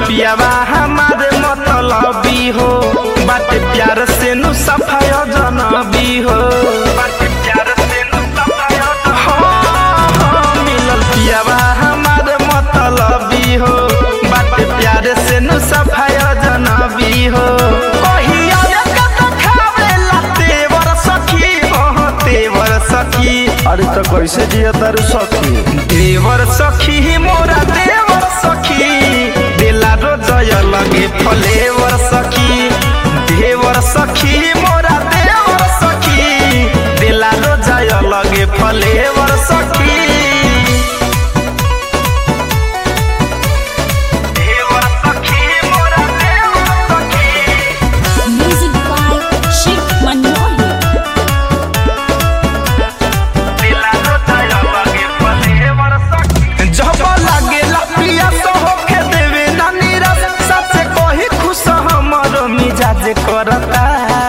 पियावा हमारे मतलबी हो बाटे प्यार से नु सफाय जनबी हो बाटे प्यार से नु सफाय हाँ, हाँ, मिलल पियावा हमारे मतलबी हो बाटे प्यार से नु सफाय जनबी हो कहिया कत खावेला तेवर सखी हो तेवर सखी अरे तो कैसे जिया तारू सखी देवर सखी मोरा देवर सखी दिला रोजय लगे फलेवर सखी देवर सखी मोरा देवर सखी दिला रोजय लगे फलेवर सखी देवर सखी मोरा देवर सखी Music by Sheikh Manohi. जब लागेला पिया तो होके देवे ना नीरस सबसे कही खुश हमर मिजाज करता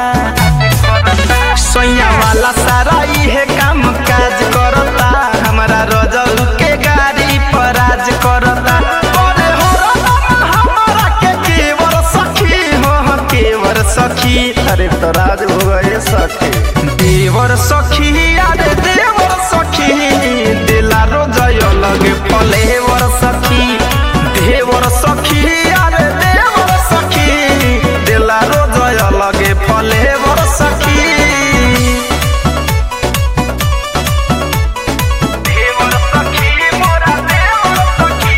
सोया वाला सारा इहे काम काज करता हमारा रजल के गाड़ी पर राज करता अरे हो रजल हमारा के केवर सखी हो हो केवर सखी अरे तो राज हो गए सखी देवर सखी अरे देवर सखी दिला रोजय लगे फलेवर सखी देवर सखी अरे देवर सखी दिला रोजय लगे फलेवर सखी देवर सखी मोरा देवर सखी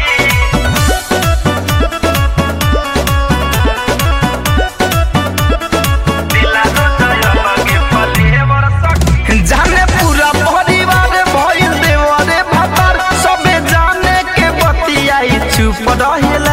जाने पूरा परिवार भइल देवरे भतर सबे जाने के बतियाई चुप रहेला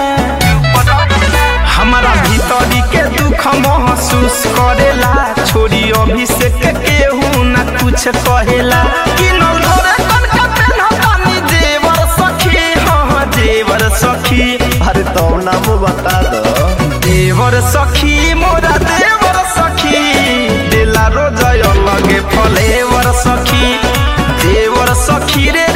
हमारा भीतरी के दुख महसूस करेला छोरी अभिषेक केहू न कुछ कहेला किनल धरे कनका पेन्हतानी देवर सखी हाँ देवर सखी अरे तो नाम बता दो देवर सखी मोरा देवर सखी दिला रोजय लगे फलेवर सखी देवर सखी रे